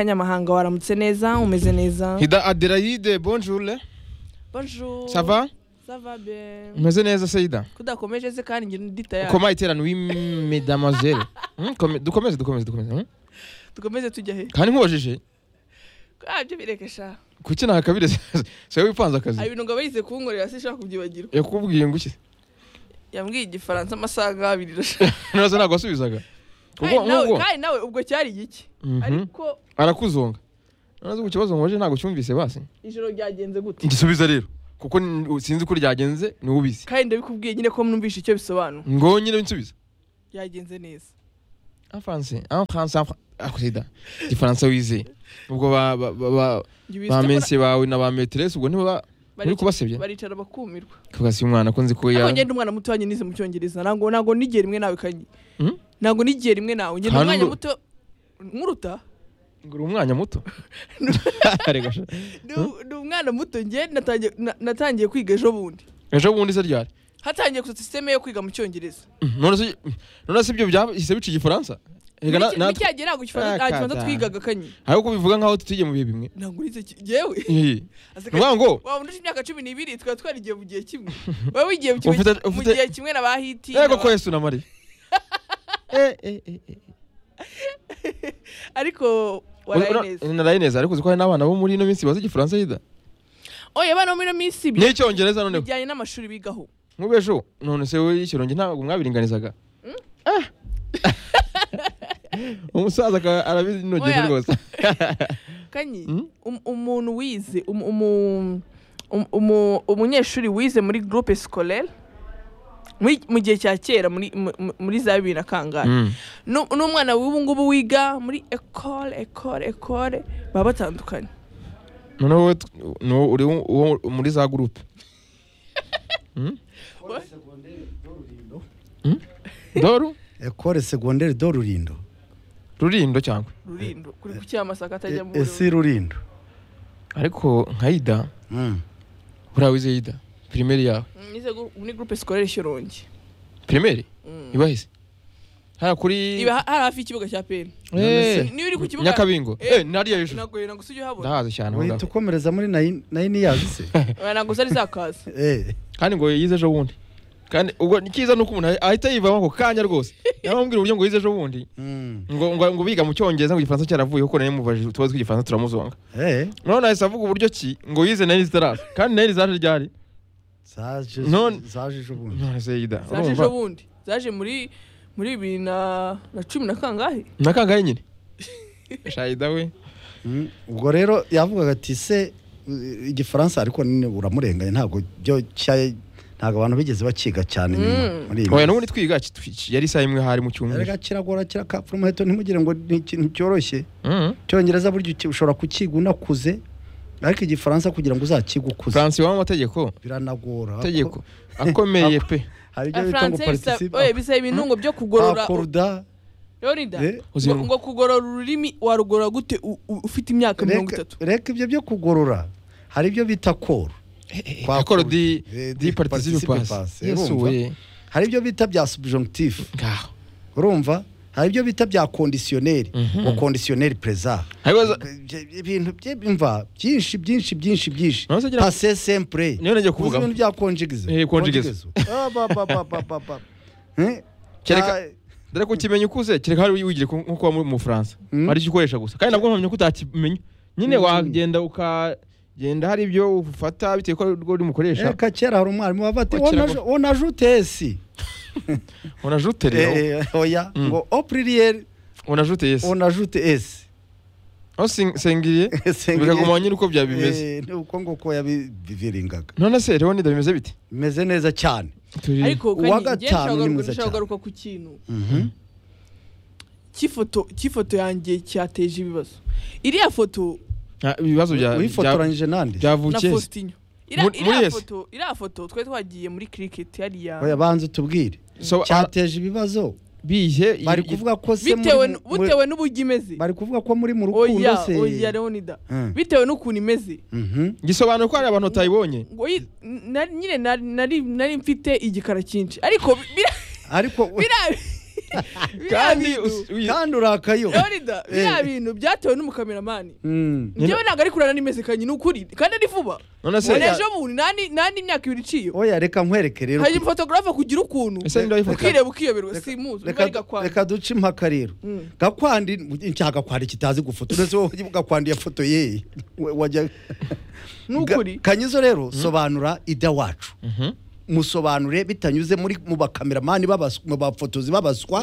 Kanyamahanga waramutse neza umeze neza Hida Adelaide bonjour le bonjour ça va ça va bien umeze neza se Hida kudakomeje se kandi ngira undi tayari koma iterano wi mesdamoiselle Hmm, kome- dukomeze dukomeze dukomeze hmm. dukomeze tujya he kandi nkubajije ah byo bireke sha kuki nta kabiri siwe wipanze hari akazi ibintu ngo bayize kunkorera sinshaka kubyibagirwa yakubwiye ngo iki yambwiye igifaransa amasaha nk'abiri rasha ntazo ntabwo wasubizaga ubwo Kandi nawe- nk'ubwo kandi nawe ubwo cyari iki Mhm. ariko arakuzonga ntazo ku kibazo nkubajije ntabwo cyumvise basi ijoro ryagenze gute ngisubiza rero kuko ni- sinzi ko ryagenze ni ubizi kandi ndabikubwiye nyine ko mwumvishe icyo bisobanura ngo nyine nsubiza yagenze neza afanse afanse akusida igifaransa wizeye ubwo ba ba ba- ba Njye ubizi ba ko mensi bawe na ba meteresi ubwo nibo ba- muri barica- kubasebya baricara bakumirwa kugasi umwana kunzi ko ya ariko ngende umwana muto wanjye nize mu cyongereza ntabwo ntabwo nigiye rimwe nawe kanyi Hmm? ntabwo nigiye rimwe nawe ngende Kandi umwanya uru- muto nkuruta ngura umwanya muto Rega sha. Ndi- ndi umwana muto nge natangiye- na- natangiye kwiga ejo bundi ejo bundi se ryari hatangiye kuza sisiteme yo kwiga mu cyongereza Mm, none se none se ibyo byahise bica igifaransa Rega na- Muri natwe- cya gihe ntabwo igifaransa nta Ah, kibanza kazana. twigaga kanyi ariko bivuga nkaho tugiye mu bihe bimwe ntabwo nize ki- njyewe Ihi. Ase Ni ukuvuga kanyi, ngo waba undusha imyaka cumi n'ibiri twari twarigiye mu gihe kimwe waba wigiye mu gihe- Ufite- mu ufite- gihe kimwe na ba hiti ego na ko ba- yesu na mariya Eh, eh, eh, eh. ariko Ura- waraye ura- neza naraye neza ariko uzi ko hari n'abana bo muri ino minsi bazi igifaransa hida oya abana bo muri ino minsi bi- n'icyongereza noneho bijyanye n'amashuri bigaho nk'ubu ejo none se wowe y'ikirongi ntabwo mwabiringanizaga Ah. umusaza akaba arabinugiye Oya. rwose kanyi Mm. um- umuntu wize um- umu- um- umu- umunyeshuri wize muri groupe scolaire muri- mu gihe cya kera muri mu- mu- muri za bibiri na kangahe Mm. Nu- n'umwana w'ubu ngubu wiga muri ecole ecole ecole baba batandukanye noneho wowe t- ni wowe uri wo- wo muri za gurupe doru ekore segonderi do rurindo rurindo cyangwa rurindo kuri ku cyamasaka atajya mu E- esi rurindo ariko nka hida Mm. buriya wize hida pirimeri yawe nize gu- muri groupe scolaire shyorongi pirimeri Mm. ibahise hariya kuri iba ha- hari hafi y'ikibuga cya peni Eh, niba uri ku kibuga nyakabingo Eh, Eh, nariya hejuru nagoye ntabwo usujya uhabona ndahazi cyane aho uhita ngaho. ukomereza muri nayini nayini yazi se Oya, ntabwo zari zakaza Eh, kandi ngo yize ejo bundi kandi ubwo nicyiza nuko umuntu ahita yivamo ako kanya rwose yamubwira uburyo ngo yize ejo bundi mm. ngo ngo ngo biga mu cyongereza ngo igifaransa cyaravuye kuko nari mubajije utubazo tw'igifaransa turamuzonga Eh, none ahise avuga uburyo ki ngo yize nayini zitaraza kandi nayini zaje ryari zaje None- zaje ejo bundi none se yida zaje ejo bundi zaje muri muri bibiri na na cumi na kangahe na kangahe nyine shayida we Mm. ubwo rero yavugaga ati se uh, igifaransa ariko nyine uramurenganya ntabwo byo cya- ntabwo abantu bigeze bakiga cyane nyuma Mm. muri iyi oya minsi. n'ubundi twiga ki- twiki- yari isaha imwe hari mu cyumweru Erega kiragora kirakapfura umuheto ntimugire ngo ni ikintu cyoroshye Mhm. icyongereza burya uki- ushobora kukiga unakuze ariko igifaransa kugira ngo uzakige ukuze francis w'amategeko biranagora tegeko akomeye pe hari ibyo bita ngo france participe bisaba ibintu ngo byo kugorora akoruda Leonida, Eh, ngo uzima. ngo kugorora ururimi warugorora gute u- u- ufite imyaka mirongo Reka- itatu reka ibyo byo kugorora hari ibyo bita koro Kwa akoro kuru- di eh, di di participe participe pass pass, yesu urumva? we hari ibyo bita bya subjonctif ngaho urumva hari ibyo bita bya kondisiyoneri Mhm. ngo kondisiyoneri perezida Haibaza- ibintu by'imva byinshi byinshi byinshi byinshi Nonese ngira- pase sempure niyo nagiye uzi kuvuga ibintu bya konjigizo Eh, konjigizo. Kereka- dore ko ukimenya ukuze kereka hari wigira ku- nko kuba mu- mu Bufaransa Mm. ari icyo ukoresha gusa kandi nabwo mpamya ko utakimenya nyine Mm. wagenda ukagenda hari ibyo ufata bitewe ko rwo rimukoresha reka kera hari umwarimu wavuga ati Ko kiragora. onajute esi unajute rero Eh, oya Mm. ngo opririyeri unajute yesi onajute esi aho sing- sengiriye bikaguma nyine uko byaba bimeze ni uko nguko yabiviringaga none se rero nida bimeze bite bimeze neza cyane turi ariko uwa kandi njye gatanu nshaka ni kugaruka- mwiza nshaka cyane. kugaruka ku kintu Mhm. cy'ifoto cy'ifoto yanjye cyateje ibibazo iriya foto Ah, ibibazo bya bya- wifotoranyije nande na byavukiye se. faustinho Iriya- Muri- muri iriya ese? foto iriya foto twari twagiye muri cricket oya hariya banza utubwire So, ah, cyateje ibibazo bihe i- bari i- kuvuga ko se muri- bitewe n- muri- bitewe n'uburyo imeze bari kuvuga ko muri mu rukundo oya se oya leonida Mm. bitewe n'ukuntu imeze Mhm. gisobanura ko hari abantu batayibonye ngo yi- na- nyine nari- nari nari mfite igikara cyinshi ariko bi- bira- ariko bira- kandi us- uyi- kandi urakayo Leonida biriya Eh. bintu byatewe n'umukameramani Mm. njyewe ntabwo ari kurana n'imezekanye ni ukuri kandi ari vuba none se ubu ejo bundi nani nani imyaka ibiri iciye oya reka nkwereke rero hanyuma fotogarafe kugira ukuntu ese niba yifata ukireba ukiyoberwa Reka- simuzi reka- reka gakwanda reka duce impaka rero Mm. gakwandi icyaha gakwandi kitazi gufotora uretse wowe gakwandi yafotoye yeye We- wajya ni ukuri Ga- kanyizo rero sobanura ida wacu Mhm. musobanure bitanyuze muri mu bakameramani babaswa mu bafotozi babaswa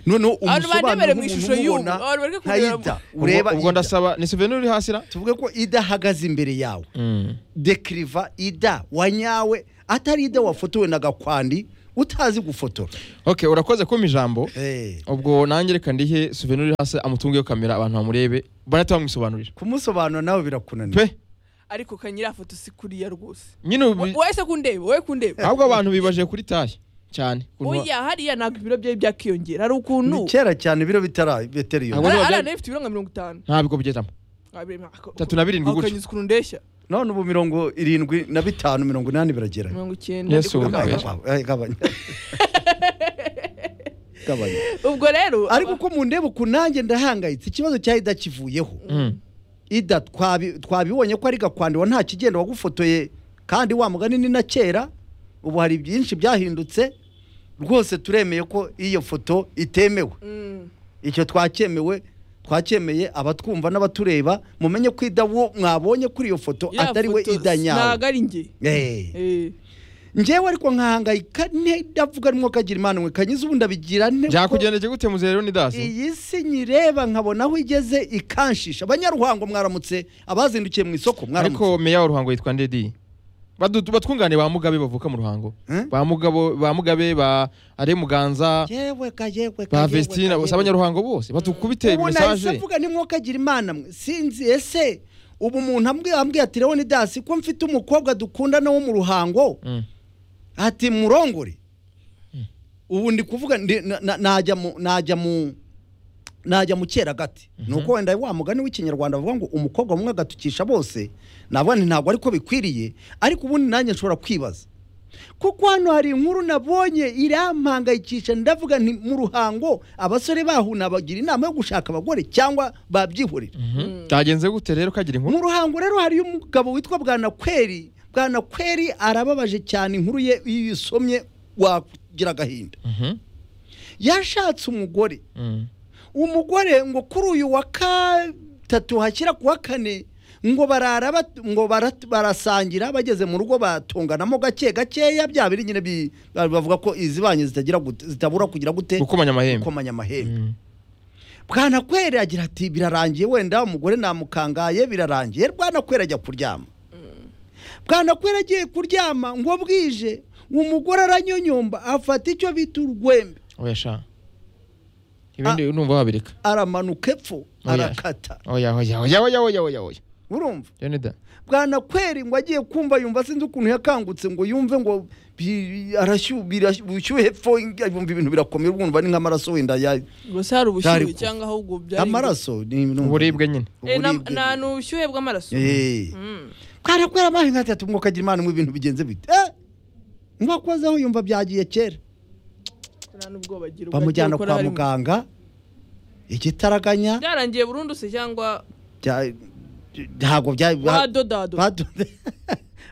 noneho Abantu umusobanuro bandebere mu umuntu ishusho y'ubu. umubona Abantu bari nka kureba- ida Ubwo- ureba ubwo Ida. ndasaba ni souvenir uri hasi ra tuvuge ko ida ahagaze imbere yawe Mm. dekiriva ida wanyawe atari ida wafotowe na gakwandi utazi gufotora ok urakoze kumpa ijambo Eh, ubwo nanjye reka ndihe souvenir uri hasi amutungeho kamera abantu bamurebe banahita bamwisobanurira kumusobanura nawe birakunanira pe ariko kanyira foto si kuriya rwose nyine ubu- Wo- wowe se kundeba wowe kundeba ahubwo abantu bibaje kuri taye cyane Ukuntu- oya hariya ntabwo ibiro byawe byakiyongera hari ukuntu ni kera cyane biro bitari Ahubwo iyo niba byari- arana ifite ibiro nka mirongo itanu ntabwo bigezamo Tatu na birindwi gutyo. ukanyuza ukuntu ndeshya none ubu mirongo irindwi na bitanu mirongo inani biragera mirongo icyenda Yesu ariko- Gabanya, Gabanya, gabanya. Gabanya. ubwo rero ariko uko mundeba ukuntu nanjye ndahangayitse ikibazo cya ida kivuyeho Mm. ida twabi- twabibonye ko ari gakwandiwa nta kigenda wagufotoye kandi wa mugani ni na kera ubu hari byinshi byahindutse rwose turemeye ko iyo foto itemewe Mm. icyo twakemewe twacyemeye abatwumva n'abatureba mumenye ko ida wo mwabonye kuri iyo foto Ya atari we foto ida ntabwo nyawe ari njye Eh. Eh. njyewe ariko nkahangayika ne ndavuga arimo kagira imana mwe kanyiza ubu ndabigira nte kuko byakugendekeye gute muzerewe n'idasi iyi si nyireba nkabona aho igeze ikanshisha abanyaruhango mwaramutse abazindukiye mu isoko mwaramutse ariko meya wa ruhango yitwa ndedi Badu- batwungane ba mugabe bavuka mu ruhango Eh? ba mugabo ba mugabe ba are muganza yewe ka yewe ka ba yewe vestina ka bose yewe. abanyaruhango bose batukubite ubu nahise mesaje avuga nimwoka agira imana mwe sinzi ese ubu umuntu ambwiye ambwiye ati leoni dasi ko mfite umukobwa dukundana wo mu ruhango Mm. ati murongore ubu ndi kuvuga ndi- na- na- najya mu najya mu najya mu kera gati nuko wenda wa mugani w'ikinyarwanda bavuga ngo umukobwa mumwe agatukisha bose navuga nti ntabwo ariko bikwiriye ariko ubundi nanjye nshobora kwibaza kuko hano hari inkuru nabonye irampangayikisha ndavuga nti mu ruhango abasore bahuna bagira inama yo gushaka abagore cyangwa babyihorera Mhm. byagenze gute rero kagira inkuru mu ruhango rero hariyo umugabo witwa bwanakweri bwanakweri arababaje cyane inkuru ye iyo uyisomye wagira agahinda Mhm. yashatse umugore Mm. umugore ngo kuri uyu wa gatatu hashyira ku wa kane ngo barara bat- ngo bara- barasangira bageze mu rugo batunganamo gake gakeya bya biri nyine bi- bavuga ko izi banki zitagira gute- zitabura kugira gute gukomanya amahembe gukomanya amahembe Mm. bwanakweri agira ati birarangiye wenda umugore namukangaye birarangiye bwanakweri ajya kuryama bwanakweri agiye kuryama ngo bwije umugore aranyonyomba afata icyo bita urwembe oya sha ibindi numva wabireka aramanuka epfo Oya. arakata oya oya oya oya oya oya oya urumva leonida bwanakweri ngo agiye kumva yumva sinzi ukuntu yakangutse ngo yumve ngo bi- arashyuha birashy- ubushyuhe epfo yumva ibintu birakomera ubwumva ni nk'amaraso wenda ya- gusa hari Byari ubushyuhe ku- cyangwa ahubwo byari amaraso ni ibintu- uburibwe nyine Eh, na- uburibwe. na ni ubushyuhe bw'amaraso Eh. Mm. bwanakweri amahe nka atatu mwuka agira imana mu bintu bigenze bite Eh, ngo akoze aho yumva byagiye kera nta n'ubwoba agira ubwo bamujyana agiye gukora kwa harimo. muganga igitaraganya byarangiye burundu se cyangwa bya- ntabwo bya- ba- wadodado badoda-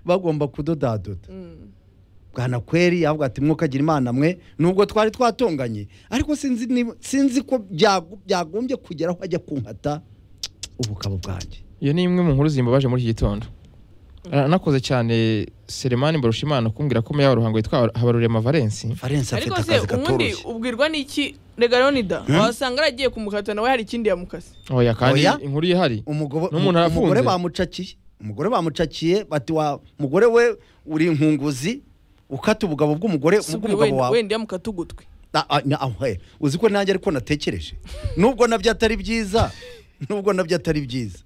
bagomba kudodadoda bwanakweri yavuga ati mwokagira imana mwe nubwo twari twatonganye ariko sinzi niba- sinzi ko byago- byagombye kugera aho ajya kunkata ubugabo bwanjye iyo ni imwe mu nkuru zimbabaje muri iki gitondo aranakoze cyane seremani mbarushimana kumbwira ko meya wa ruhango yitwa habarurema valensi valensi afite ariko se akazi ubundi katoroshye ubwirwa n'iki rega leonida wasanga yaragiye kumukata nawe hari ikindi yamukaze oya kandi Oya. inkuru ye hari Umugobo- n'umuntu arafunze. umugore bamucakiye umugore bamucakiye bati wa mugore we uri inkunguzi ukata ubugabo bw'umugore Si ubwo bw'umugabo wenda- wawe wenda yamukata ugutwi Na- a- na- aho, he. uzi ko nanjye ariko natekereje nubwo nabyo atari byiza nubwo nabyo atari byiza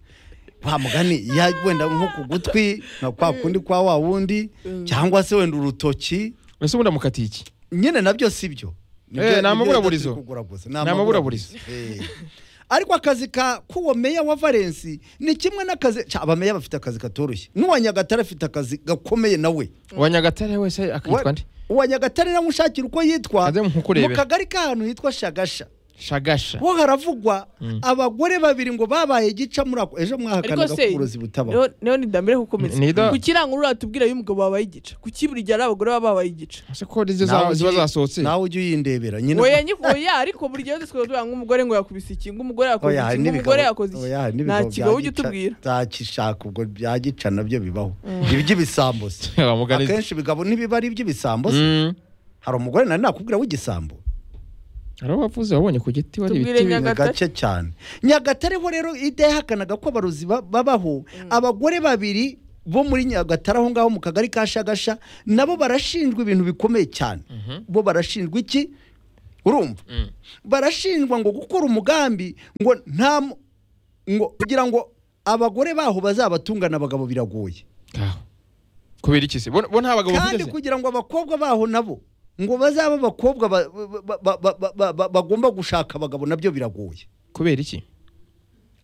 wa mugani ya wenda nko ku gutwi nka kwa kundi kwa wa wundi cyangwa se wenda urutoki ese ubundi amukatiye iki nyine nabyo si byo Eh, ni amaburaburizo. Ni amaburaburizo. ariko akazi ka k'uwo meya wa valensi ni kimwe n'akazi cya abameya bafite akazi katoroshye n'uwa nyagatare afite akazi gakomeye nawe uwa nyagatare wese akitwa nde uwa nyagatare nawe ushakira uko yitwa Ajya nkukurebera. mu kagari k'ahantu hitwa shagasha shagasha ho haravugwa Mm. abagore babiri ngo babaye igica muri ako ejo mwahakanaga Ariko se- ko uburozi butabaho niho niho nidambire kukomeza Ni- nida- ku kirangurura hatubwira y'umugabo wabaye igica ku kiburi gihe ari abagore baba babaye igica ese ko arizo Nawe za- ziba ujye- zasohotse nawe ujye uyindebera nyine oya nyiko oya ariko buri gihe twese tuba nk'umugore ngo yakubise iki ngo umugore yakoze Oya, hari iki ngo n'ibigabo- umugore yakoze oya, hari iki n'ibigabo nta kigabo ujya bya gica- utubwira bya gishaka ubwo bya gica nabyo bibaho ibi by'ibisambo se bamuganiza akenshi ibigabo ntibiba ari iby'ibisambo se Mm. hari umugore nari nakubwira w'igisambo hari uwo wavuze wabonye ku giti wari Tubwire ibiti Nyaga- ni Nyagatare? gake cyane nyagatare ho rero ida yahakanaga ko abarozi ba- babaho abagore babiri bo muri nyagatare aho ngaho mu kagari ka shagasha nabo barashinjwa ibintu bikomeye cyane bo barashinjwa iki urumva Mm. barashinjwa ngo gukora umugambi ngo nta mu- ngo kugira ngo abagore baho bazabatungane abagabo biragoye Ngaho. kubera iki se bo bo nta bagabo kandi bafite se? kugira ngo abakobwa baho nabo ngo bazabe abakobwa ba- ba- ba- ba- ba- ba- ba- bagomba gushaka abagabo nabyo biragoye kubera iki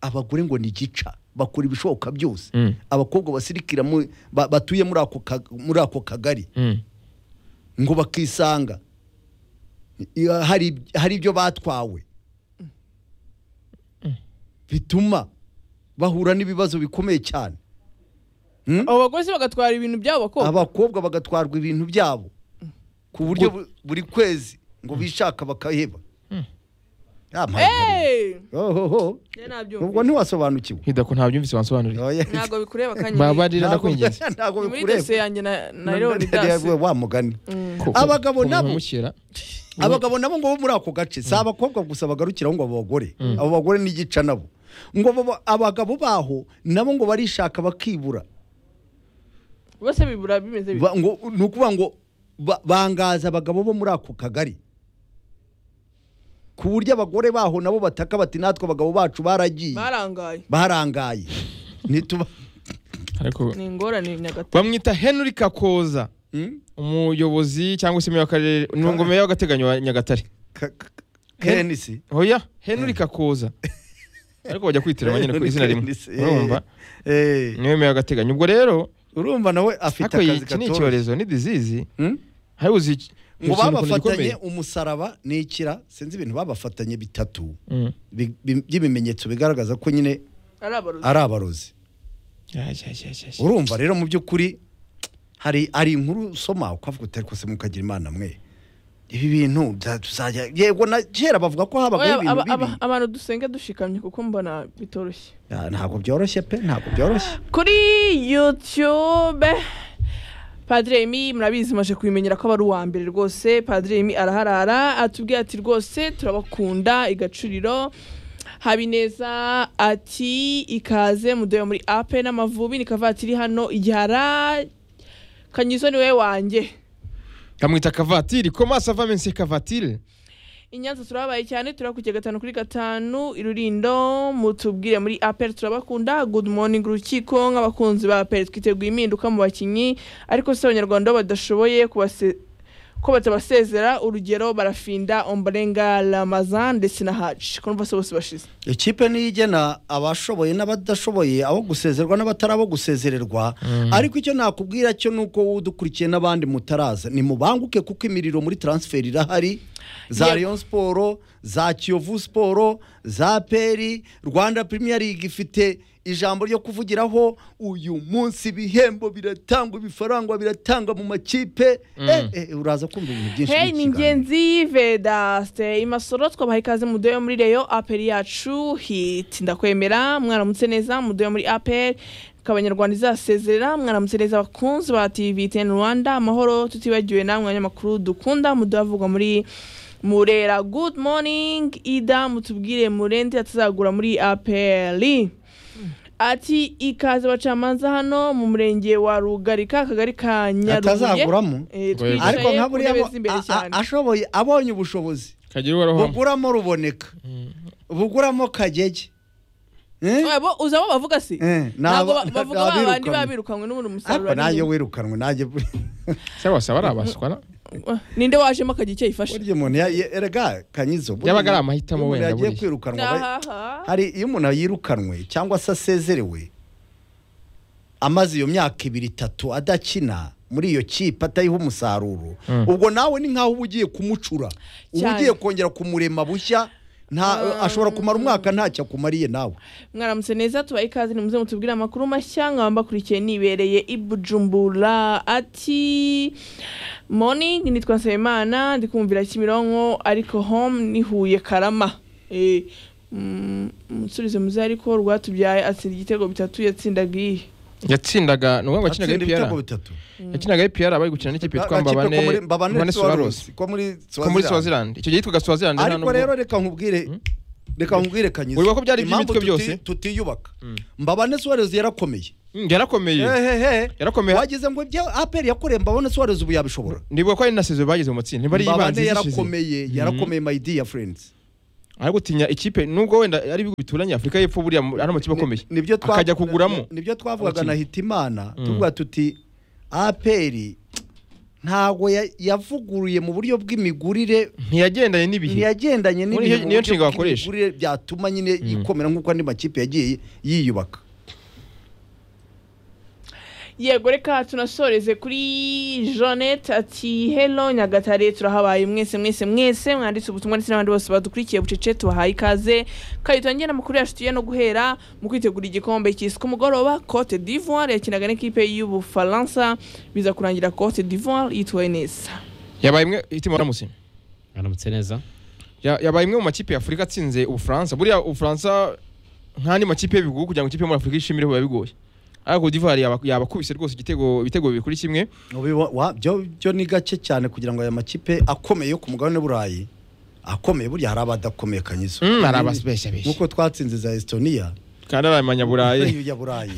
abagore ngo ni gica bakora ibishoboka byose Mm. abakobwa basirikira mu- ba- batuye muri ako ka- muri ako kagari Mm. ngo bakisanga i- hari hari ibyo batwawe bituma bahura n'ibibazo bikomeye cyane Hmm? abo bagore se bagatwara ibintu by'abo bakobwa abakobwa bagatwarwa ibintu byabo ku buryo bu- buri kwezi ngo bishaka bakaheba Mm. Ya mpagarara. eee Ohoho. njye ubwo nabyumvise ntiwasobanukiwe Hida ko ntabyumvise wansobanurira Oya. ntabwo bikureba kanyine babarira ndakwinginze ntabwo ni muri bikureba dosiye yanjye na na Na- leoni na- na- dasi wa mugani Ku- ku- Abagabo ku- nabo. kumukira. abagabo nabo ngo bo muri ako gace si abakobwa gusa bagarukiraho ngo abagore abo bagore n'igica nabo ngo baba- abagabo baho nabo ngo barishaka bakibura bose bibura bimeze bityo Ba- ngo ni ukuvuga ngo ba- bangaza abagabo bo muri ako kagari ku buryo abagore baho nabo bataka bati natwe abagabo bacu baragiye barangaye barangaye nituba ariko ni ingorane nyagatare bamwita henry kakoza Hmm? umuyobozi cyangwa se meya w'akarere ni ngomero y'agateganyo wa nyagatare Ka- ka- kenisi oya henry kakoza ariko bajya kwitiranya nyine ku izina rimwe Henry Kakoza, eh. urumva Eh, niwe meya w'agateganyo ubwo rero urumva nawe afite ariko akazi iki ni katoroshye icyorezo ni dizizi Hmm? hari uzi iki- ikintu ngo ukuntu gikomeye. babafatanye umusaraba n'ikira sinzi ibintu babafatanye bitatu Mm. bi- bi- by'ibimenyetso bigaragaza ko nyine ari abarozi ari abarozi Ya, ya, ya, ya, ya. urumva rero mu by'ukuri hari hari inkuru usoma ukavuga uti ariko se mukagira imana mwe ibi bintu bya- tuzajya yego na kera bavuga ko Oya, habagaho ibintu aba- bibi aba- abantu dusenge dushikamye kuko mbona bitoroshye Ya, ntabwo byoroshye pe ntabwo byoroshye kuri youtube padiri emi murabizi maje kubimenyera ko aba ari uwa mbere rwose padiri emi araharara atubwira ati rwose turabakunda igacuriro habineza ati ikaze mudoye muri ape n'amavubi ni kavatiri hano igihara kanyizo niwe wanjye kamwita kavatiri koma sava mense kavatiri inyanza turababaye cyane turakurikiye gatanu kuri gatanu irurindo mutubwire muri apel turabakunda good morning urukiko nk'abakunzi ba apel twiteguye impinduka mu bakinnyi ariko si abanyarwanda bo badashoboye kubase ko batabasezera urugero barafinda ombarenga ramazan ndetse na haji ko numva se bose bashize ikipe niyo igena abashoboye n'abadashoboye abo gusezerwa n'abatari abo gusezererwa ariko icyo nakubwira cyo ni uko wowe udukurikiye n'abandi mutaraza ni mubanguke kuko imiriro muri taransiferi irahari za Yego. Rayon siporo za kiyovu siporo za peri rwanda Premier League ifite ijambo ryo kuvugiraho uyu munsi ibihembo biratangwa ibifaranga biratangwa mu makipe eh, eh, uraza kumva ibintu byinshi muri Hey, iki ni kiganiro. ingenzi vedaste imasoro twabaha ikaze mudoyo muri reyo aperi yacu hiti ndakwemera mwaramutse neza mudoyo muri aperi abanyarwanda izasezerera mwaramutse neza abakunzi ba tv teni rwanda amahoro tutibagiwe namwe abanyamakuru dukunda mudoyo avugwa muri murera good morning ida mutubwire murende atazagura muri aperi ati ikaze abacamanza hano mu murenge wa rugarika akagari ka nyarubuye atazaguramo Eh, Rwego. twicaye ariko nka ku buriya ntebe bo- z'imbere a- a- cyane. ashoboye abonye ubushobozi kagira uhoraho buguramo ruboneka buguramo kagege Eh? oya bo uza abo bavuga se Eh, ni ntabwo aba- ba- bavuga ni ba bandi abirukanwe. baba birukanwe n'ubundi umusaruro ariko nayo ari- wirukanwe najye cyangwa wasaba ari abaswa na- ninde wajemo akagira icyo yifasha burya umuntu ya- ya- erega kanyizo burya Yabaga ari umuntu- amahitamo umuntu wenda yagiye buriya. kwirukanwa ba- ngahaha hari iyo umuntu yirukanwe cyangwa se asezerewe amaze iyo myaka ibiri itatu adakina muri iyo kipe atayiha umusaruro Mm. ubwo nawe ni nkaho uba ugiye kumucura uba Cyane. ugiye kongera kumurema bushya nta ashobora kumara umwaka ntacyo akumariye nawe mwaramutse neza tubaye ikaze nimuze mutubwire amakuru mashya nkaba mbakurikiye nibereye i Bujumbura ati morning nitwa nsabimana ndi kumvira kimironko ariko home ni huye karama Eh, mm, umusubizo muze ariko rwatubyaye atsinda igitego bitatu yatsindaga iyihe yatsindaga ni uwo wakinaga Atsinda epr ibitego bitatu yakinaga epr bari gukina n'ikipe yitwa Agakipe ko mbabane muri- mbabane Suarez, suwarosi ko muri ko muri Swaziland. swaziland icyo gihe yitwaga swaziland nta ariko nubwo- rero reka nkubwire reka nkubwire kanyiza Wibuka ko byari Impamvu iby'imitwe tuti- byose? tutiyubaka mbabane suwarez yarakomeye Mm, yarakomeye hehehe Yarakomeye. wagize ngo ibyo aperi yakoreye mbabane suwarez ubu yabishobora nibuka ko ari na sezo bagize mu matsinda ntibari ibanze mbabane yarakomeye yarakomeye yarakomeye my dear friends ari gutinya ikipe nubwo wenda ari ibihugu bituranye afurika y'epfo buriya mu- ari amakipe akomeye Ni- nibyo twa- akajya kuguramo ni- nibyo twavugaga na abakinnyi. hitimana Mm. tuvuga tuti aperi ntago ya- yavuguruye mu buryo bw'imigurire ntiyagendanye n'ibihe ntiyagendanye Muri n'ibihe iyo- mu niyo buryo nshinga bakoresha. bw'imigurire byatuma nyine yikomera nk'uko andi makipe yagiye yiyubaka yego reka tunasoreze kuri jeannette ati hello nyagatare turahabaye mwese mwese mwese mwanditse ubutumwa ndetse n'abandi bose badukurikiye bucece tubahaye ikaze kandi tangire amakuru yacu tugiye no guhera mu kwitegura igikombe cy'isi ku mugoroba cote d'ivoire yakinaga n'ikipe y'ubufaransa biza kurangira cote d'ivoire yitwaye neza yabaye imwe itima waramutse aramutse neza Ya- yabaye imwe mu makipe y'afurika atsinze ubufaransa buriya ubufaransa nk'andi makipe y'ibihugu kugira ngo ikipe yo muri afurika ishimire biba bigoye ariko Cote d'ivoire yaba- yabakubise rwose igitego ibitego bibiri kuri kimwe Ubibo- wa- byo byo ni gake cyane kugira ngo aya makipe akomeye yo ku mugabane w'uburayi akomeye burya hari abadakomeye kanyizo Mm, hari abasibeshabesha nk'uko twatsinze za estonia kandi ari abanyaburayi iyo ya burayi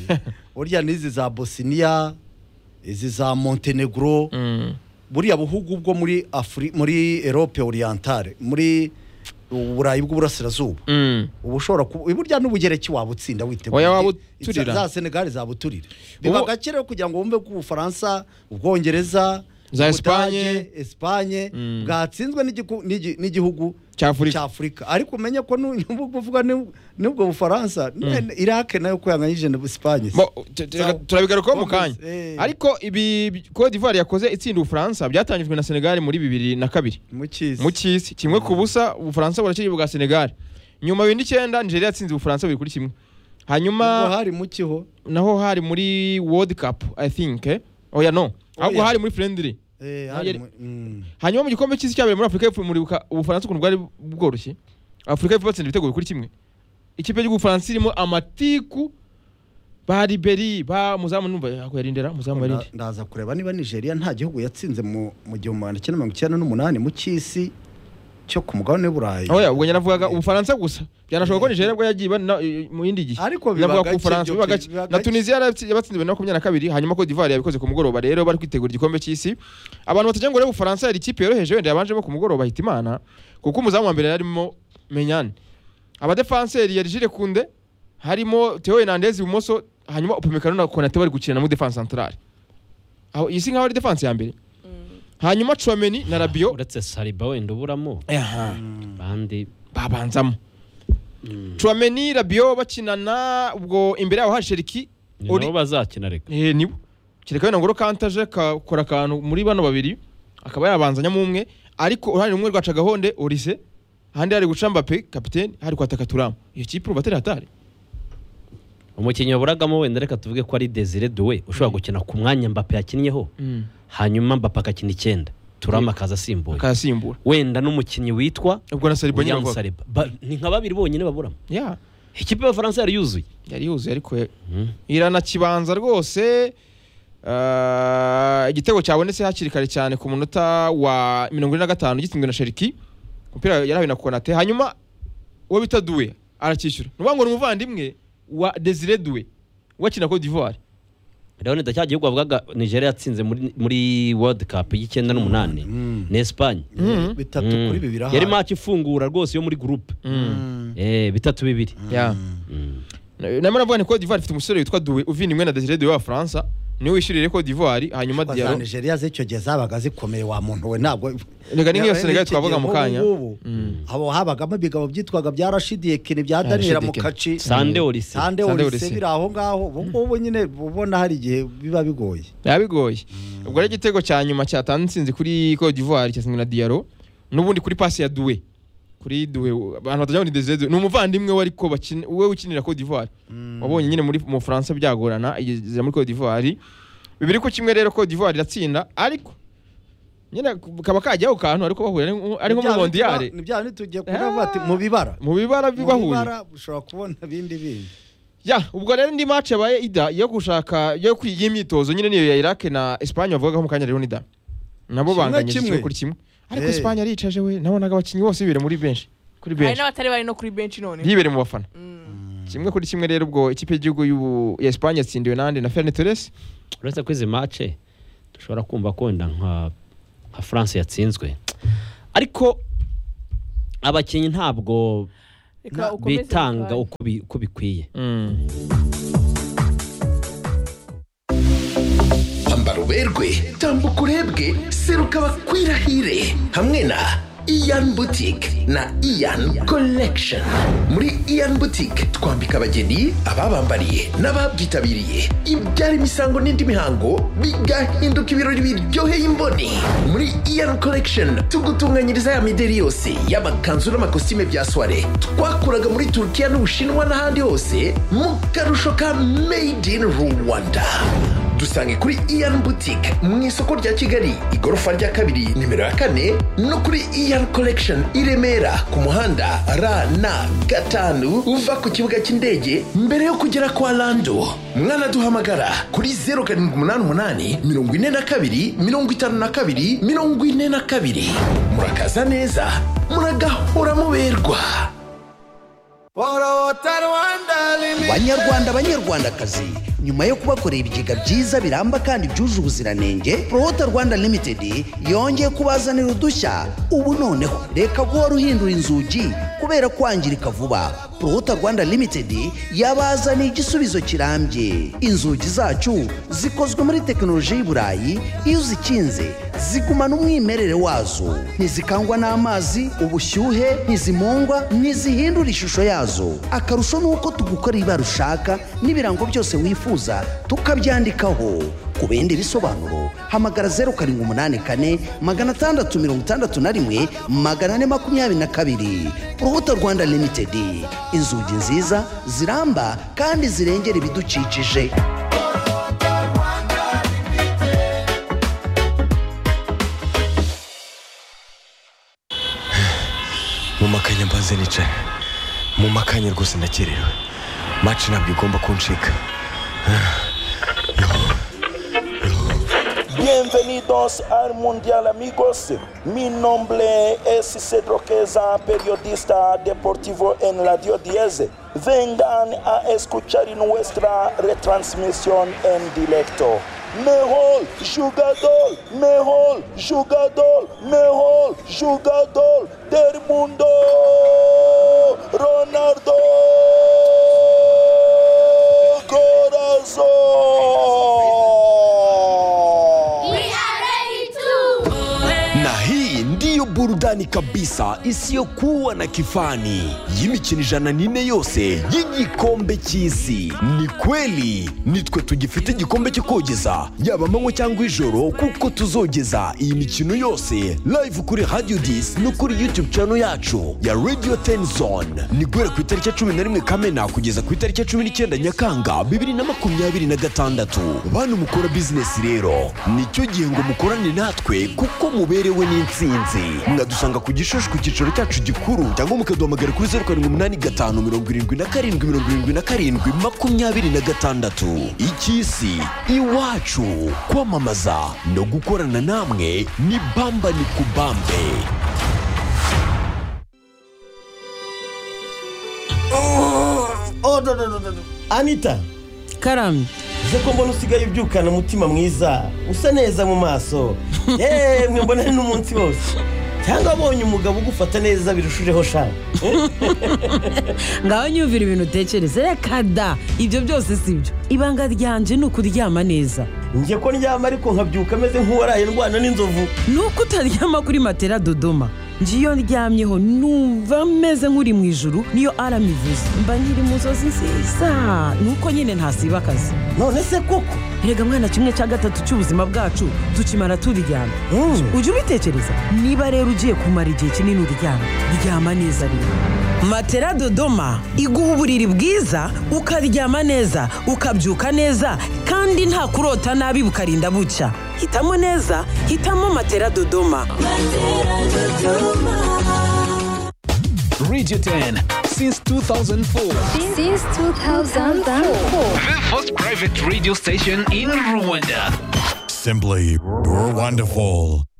burya n'izi za bosiniya izi za montenegro Mm. buriya buhugu bwo muri afuri muri erope orientale muri uburayi bw'uburasirazuba Mm. uba ushobora kuba burya n'ubugereki wabutsinda witeguye Oya, wabuturira. za senegali zabuturira biba Ubu- gake rero kugira ngo wumve ko ubufaransa ubwongereza Za Ubudage, Espagne. Espagne Mm. bwatsinzwe n'igiku- n'igi- n'igihugu cy'afurika cya Afurika ariko umenye ko nuvuga n'ubwo bufaransa ne- Iraq nayo kwihanganyije na Espagne se. Bo- tu- tu- Sawa. turabigarukaho mu kanya Gomez, eh. ariko ibi bi- Cote d'ivoire yakoze itsinda ubufaransa byatangijwe na senegali muri bibiri na kabiri mu cyisi mu cy'isi kimwe ku busa ubufaransa buraciye bwa senegali nyuma bibiri n'icyenda nigeria yatsinze ubufaransa bibiri kuri kimwe hanyuma Ubwo hari mu kiho naho hari muri world cup i think eh? oya no ahubwo Oya. hari muri friendly Nagere- eh hari mu mm. hanyuma mu gikombe cy'isi cyabereye muri afurika y'epfo muribuka ubufaransa ukuntu bwari bworoshye afurika y'epfo batsinda ibitego kuri kimwe ikipe y'ubufaransa irimo amatiku ba riberi ba muzamu numva yakuyarindera muzamu yarinde Nda- ndaza kureba niba Nigeria nta gihugu yatsinze mu mu gihumbi magana cyenda mirongo icyenda n'umunani mu cyisi cyo ku mugabane w'uburayi oya ubwo naravugaga Eh. ubufaransa gusa byanashoboka ko nigeria bwo yagiye bana- eh, mu yindi gihe Ariko biba Navuga ko gake ubufaransa byo biba pe- gake. biba na gake. tunisia yaratsi- yabatsinze bibiri na makumyabiri na kabiri hanyuma ko d'ivoire yabikoze ku mugoroba rero bari kwitegura igikombe cy'isi abantu batagira ngo rero ubufaransa yari ikipe yoroheje wenda yabanjemo ku mugoroba hita imana kuko umuzamu wa mbere yarimo menyane abadefanseri yari jire kunde harimo theo hernandez ibumoso hanyuma upamecano na konate bari gukina na mu defanse centrale aho iyi si nkaho ari defanse ya mbere hanyuma chouameni na rabio uretse sariba wenda uburamo bandi babanzamo Chouameni Rabiot bakinana ubwo imbere yabo hari Cherki ni Ori- nabo bazakina reka eh nibo Cherki wenda ngoro kantaje kakora akantu muri bano babiri akaba yabanzanyamo umwe ariko uruhande rumwe rwaca gahonde Olise ahandi hari guca Mbappe kapiteni hari kwataka Turam iyo kipe ubu batari hatari umukinnyi waburagamo wenda reka tuvuge ko ari desire duwe ushobora gukina ku mwanya mbappe yakinnyeho hanyuma mbappe agakina icyenda turama akaza asimbuye akayasimbura wenda n'umukinnyi witwa ubwo na Saliba nyine william bavuga sariba Ba- ni nka babiri bonyine baburamo ya ikipe y'abafaransa yari yuzuye yari yuzuye ariko ya- irana kibanza rwose Ah, igitego cyabonetse hakiri kare cyane ku munota wa mirongo ine na gatanu gitsinzwe na sheriki umupira yarahawe na konate hanyuma uwo bita duwe aracyishyura ni ukuvuga ngo ni umuvandimwe wa desire duwe wakina cote d'ivoire rero ni cya gihugu bavugaga nigeria yatsinze muri- muri world cup y'icyenda n'umunani Mm. ni esipanye Mhm. bitatu Mm. kuri bibiri ahari. yari match ifungura rwose yo muri groupe Mm. Mm. Eh, bitatu bibiri Yeah. Mm. narimo navuga ni Cote d'Ivoire ifite umusore witwa Doué uvinimwe na Desire Doué wa Faransa niwe wishyurire Cote d'Ivoire hanyuma Kwa za Diarra nigeria z'icyo gihe zabaga zikomeye wa muntu we ntabwo Reka ni nk'iyo Reba, Senegal n'iki twavuga gihe mu kanya. nk'ubu ngubu, abo habagamo ibigabo byitwaga bya Rashidi Yekini bya Ah, Daniel Rashidi Yekini. Mukaci Sande Olise. Sande Sande Olise Olise. biri aho ngaho ubu ngubu nyine ubona hari igihe biba bigoye biba bigoye ubwo rero igitego cya nyuma cyatanze intsinzi kuri Cote d'Ivoire cyatsinzwe na Diarra n'ubundi kuri pasi ya Doué kuri Doué abantu batagira ngo ni Desire Doué ni umuvandimwe we ariko bakina we ukinira Cote d'Ivoire wabonye nyine muri mu Faransa byagorana igeze muri Cote d'Ivoire bibiri ku kimwe rero Cote d'Ivoire iratsinda ariko nyine kaba kajyaho kantu ariko bahura ari nko- ari nko muri Ni bya biti Mondiyare ba- ni bya biti tugiye Ah. kureba ati mu bibara mu bibara Mu bibahuye bibara ushobora kubona ibindi bindi ya ubwo rero indi match yabaye ida yo gushaka yo kwi- y'imyitozo nyine niyo ya Iraq na Espagne bavugagaho mu kanya rero nida nabo Kimwe banganye kimwe. kimwe kuri kimwe ariko Eh. Espagne aricaje we nabonaga abakinnyi bose bibere muri benshi kuri hari benshi n'abatari bari no kuri benshi none yibere mu bafana Mm. kimwe kuri kimwe rero ubwo ikipe y'igihugu y'u- ya Espagne yatsindiwe nande na Fernet Torres uretse ko izi mace dushobora kumva ko wenda nka nka france yatsinzwe ariko abakinnyi ntabwo Reka ukomeze bitanga Gakwaya. uko bi- uko bikwiye Ambara uberwe tambuka urebwe seruka bakwirahire hamwe na Ian Boutique na Ian Collection muri Ian Boutique twambika abageni ababambariye n'ababyitabiriye ibyara imisango n'indi mihango bigahinduka ibirori biryoheye imboni muri Ian Collection tugutunganyiriza ya mideri yose y'amakanzu n'amakositime bya soirée twakuraga muri Turkiya n'Ubushinwa n'ahandi hose mu karusho ka Made in Rwanda dusange kuri ian boutique mu isoko rya kigali igorofa rya kabiri nimero ya kane no kuri ian collection i remera ku muhanda rn gatanu uva ku kibuga cy'indege mbere yo kugera kwa lando mwanaduhamagara kuri 0788 42 52 42 murakaza neza muragahora muberwa banyarwanda banyarwandakazi nyuma yo kubakorera ibigega byiza biramba kandi byuje ubuziranenge prohota rwanda limited yongeye kubazanira udushya ubu noneho reka guhora ruhindura inzugi kubera kwangirika vuba prohota rwanda limited yabazaniye igisubizo kirambye inzugi zacu zikozwe muri tekinoloji y'i burayi iyo uzikinze zigumana umwimerere wazo ntizikangwa n'amazi ubushyuhe ntizimungwa ntizihindura ishusho yazo akarusho ni uko tugukora ibara ushaka n'ibirango byose wifuza tukabyandikaho ku bindi bisobanuro hamagara zeru karindwi umunani kane magana atandatu mirongo itandatu na rimwe magana ane makumyabiri na kabiri urubuto rwanda limitedi inzugi nziza ziramba kandi zirengera ibidukikije mu makanya mbanze nicaye mu makanya rwose ndakerewe maci ntabwo igomba kuncika Bienvenidos al Mundial amigos. Mi nombre es Cedro Queza, periodista deportivo en Radio 10. Vengan a escuchar nuestra retransmisión en directo. Mejor jugador, mejor jugador, mejor jugador del mundo, Ronaldo Corazón. na hii ndiyo burudani kabisa isiyokuwa na kifani y'imikino ijana n'ine yose y'igikombe cy'isi ni kweli nitwe tugifite igikombe cyo kogeza yaba amanywa cyangwa ijoro kuko tuzogeza iyi mikino yose live kuri radio dis no kuri youtube channel yacu ya radio 10 zone ni guhera ku itariki ya cumi na rimwe kamena kugeza ku itariki ya cumi n'icyenda nyakanga bibiri na makumyabiri na gatandatu bantu mukora bizinesi rero nicyo gihe ngo mukorane natwe kuko muberewe n'intsinzi mwadusanga ku gishushu ku cyicaro cyacu gikuru cyangwa mukaduhamagara kuri zeru karindwi umunani gatanu mirongo irindwi na karindwi mirongo irindwi na karindwi makumyabiri na gatandatu icy'isi iwacu kwamamaza no gukorana namwe ni bamba ni kubambe anita karamye ze ko mbona usigaye ubyukana umutima mwiza usa neza mu maso yemwe mbona n'umunsi wose cyangwa abonye umugabo ugufata neza birushijeho shanga ngaho nyumvira ibintu utekereza reka da ibyo byose si byo ibanga ryanjye ni ukuryama neza njye ko ndyama ariko nkabyuka ameze nk'uwaraye ndwana n'inzovu ni uko utaryama kuri matera dodoma njye iyo ndyamyeho numva meze nk'uri mu ijuru niyo arama ivuze mba nkiri mu nzozi nziza ni uko nyine ntasiba akazi none se koko rega mwana kimwe cya gatatu cy'ubuzima bwacu tukimara turyama Mm. ujye ubitekereza niba rero ugiye kumara igihe kinini uryama ryama neza rero matera dodoma iguha uburiri bwiza ukaryama neza ukabyuka neza kandi nta kurota nabi bukarinda bucya hitamo neza hitamo matera dodoma Radio 10 since 2004. Since 2004. The first private radio station in Rwanda. Simply, you're wonderful.